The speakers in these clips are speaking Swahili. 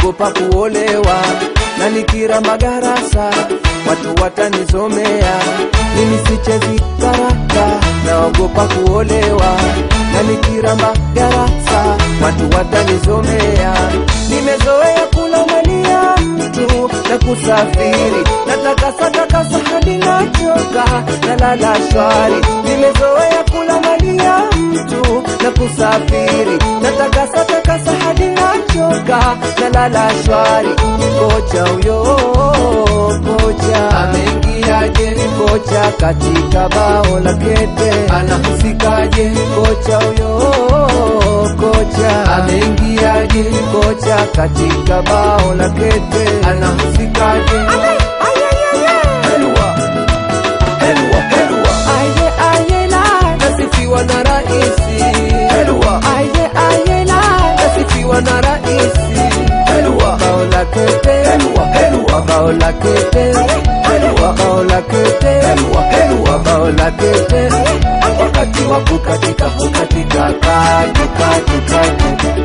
naogopa kuolewa na nikiramba garasa watu watanizomea mimi sichezi karata naogopa kuolewa na nikiramba garasa watu watanizomea nimezoea kula mali ya mtu na kusafiri natakasa takasa hadi nachoka na lala shwari nimezoea kula mali ya mtu na kusafiri natakasa takasa hadi nachoka na lala shwari kocha huyo kocha ameingiaje kocha katika bao la kete anahusikaje kocha huyo kocha ameingiaje kocha katika bao la kete anahusikaje Helwa, helwa, helwa. Aye, aye, la, nasifiwa na raisi helwa. Aye, aye, la, nasifiwa na raisi helwa. bao la kete helwa, helwa. bao la kete helwa. bao la kete helwa, helwa. bao la kete wakati wa kukatika hukatika katu katu katu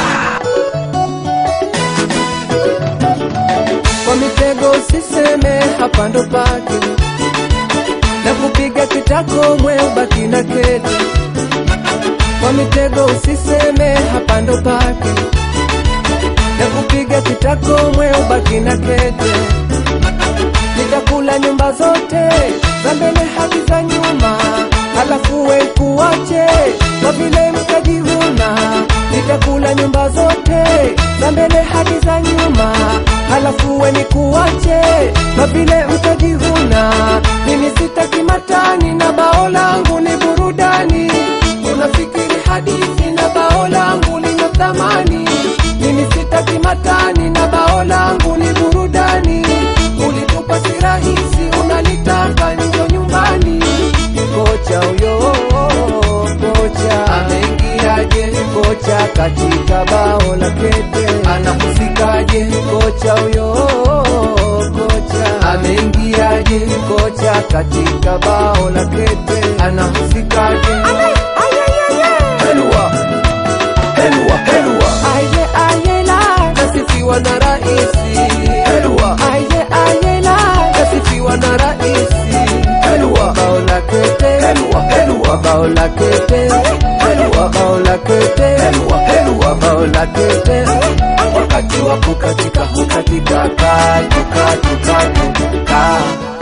kwa mitego usiseme hapa ndo pake na kupiga kitako mwe ubaki na kete kwa mitego usiseme hapa ndo pake na kupiga kitako mwe ubaki na kete nitakula nyumba zote za mbele hadi za nyuma halafu we kuwache kwa vile mtajivuna nitakula nyumba zote za mbele hadi za nyuma halafu we nikuwache kwa vile mtajivuna mimi sitaki matani na bao langu ni burudani unafikiri hadithi na bao langu lina thamani mimi sitaki matani na bao langu ni burudani ulitupa si rahisi unalitaka njo nyumbani kocha huyo kocha ameingiaje kocha katika bao la kete anahusikaje kocha huyo kocha ameingiaje kocha katika bao la kete anahusikaje helwa helwa helwa aye aye la nasifiwa na raisi helwa aye aye la nasifiwa na raisi helwa bao la kete helwa helwa bao la kete helwa bao la kete helwa helwa bao la kete wakati wa kukatika hukatika katu katu katu ka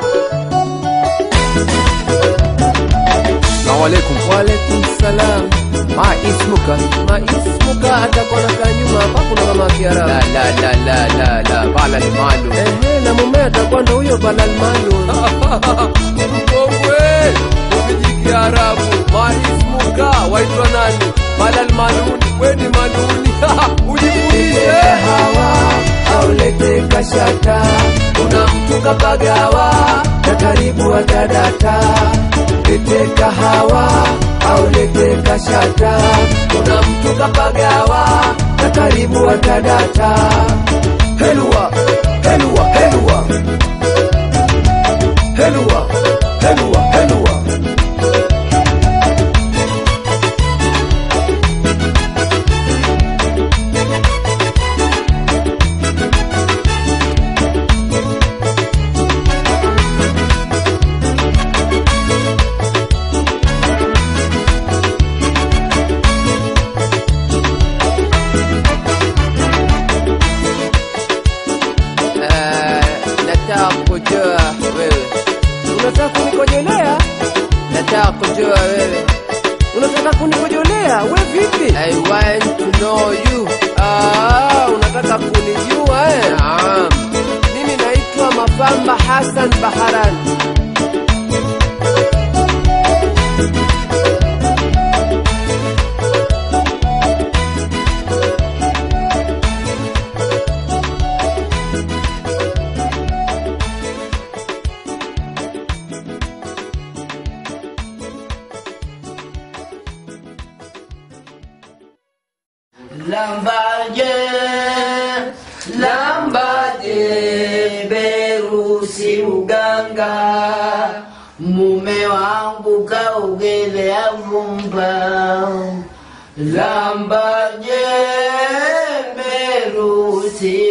Assalamu alaikum. Wa alaikum salam. Ma ismuka? Ma ismuka atakuwa nakaa nyuma hapa kuna mama Kiarabu. La la la la la la bala ni malu. Ehe, na mume atakuwa ndo huyo bala ni malu. Mkongwe, umiji Kiarabu. Ma ismuka waitwa nani? Bala ni maluni. We ni maluni. Ujibuishe. hawa aulete kashata kuna mtu kapagawa na karibu atadata lete kahawa au lete kashata kuna mtu kapagawa na karibu atadata helwa helwa helwa helwa helwa helwa nataka kujua wewe, unataka kunikojolea nataka kujua wewe. unataka kunikojolea we vipi I want to know you. ah, unataka kunijua eh? Naam, mimi naitwa mafamba hasan baharani Lambaje, lambaje, berusi uganga, mume wangu kaugelea vumba. Lambaje, berusi